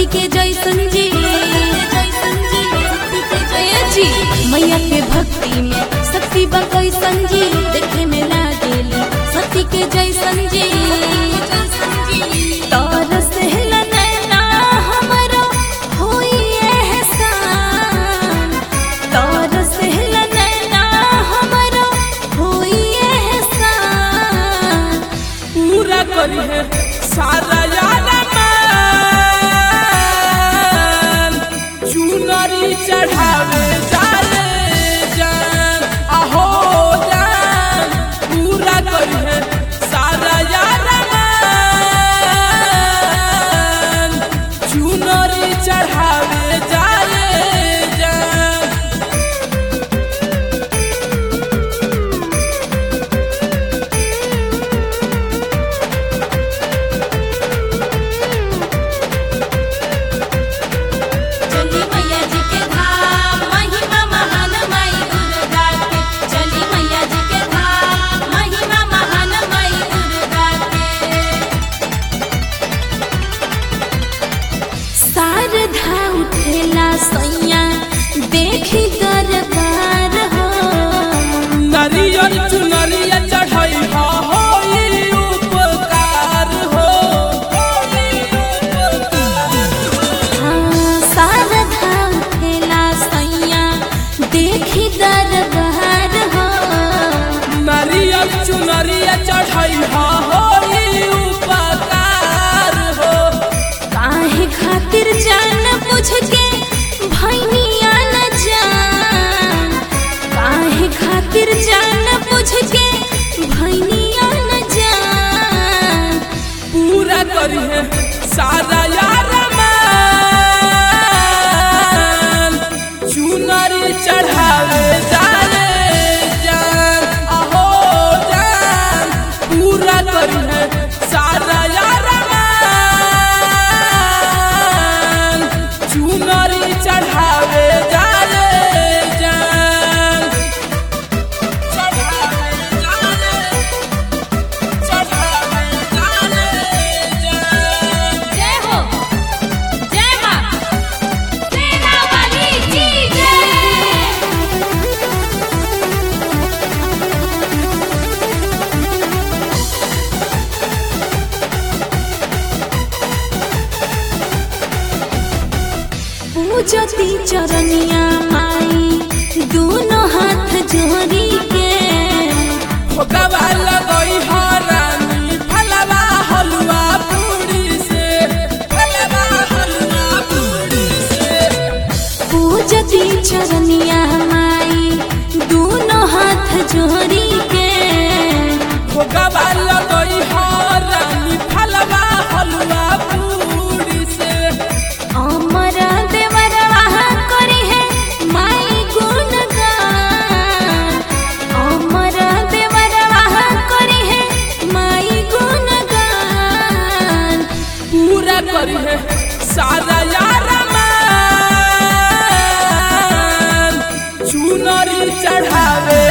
सती के जैसन जी ए जी मैया के भक्ति में शक्ति बा कैसन जी देखे में लागेली सती के जैसन जी तरस हेला नैना हमरो होई एहसान तरस हेला नैना हमरो होई एहसान पूरा करी है सारा यार मान चुनरी चढ़ावे जाले जान आहो जान पूरा करी है सारा यार मान चुनरी चढ़ावे जाले जान चली मैया जी के धाम महिमा महान माई दुर्गा के चली मैया जी के धाम महिमा महान माई दुर्गा के शारदा उठेला सैया देखी दरबार हो नरियर चुनरिया चढ़ाई हा होई उपकार हो होई उपकार हाँ, शारदा उठेला सैया देखी दरबार हो नरियर चुनरिया चढ़ाई हा होई उपकार हो काहे खातिर जान बुझ के भैनिया न जान काहे खातिर जान बुझ के भैनिया न जान पूरा करी है सारा यार मान चुनरी चढ़ावे जाले जान आहो जान पूरा करी है सारा यार मान चुनरी चढ़ावे जाले जान चढ़ावे जाले चढ़ावे जाले जान जय हो जय मां सेना वाली जी जय पूजती चरनिया माई दोनों हाथ जोड़ी के भोगवा लगई हरानी फलवा हलवा पूरी से फलवा हलवा पूरी से पूजती चरनिया माई दोनों हाथ जोड़ी के भोगवा लगई हरानी फलवा हलवा पूरी से अमर देवरवा करी है माई गुणगान अमर देवरवा करी है माई गुणगान पूरा करी है सारा यार मान चुनरी चढ़ावे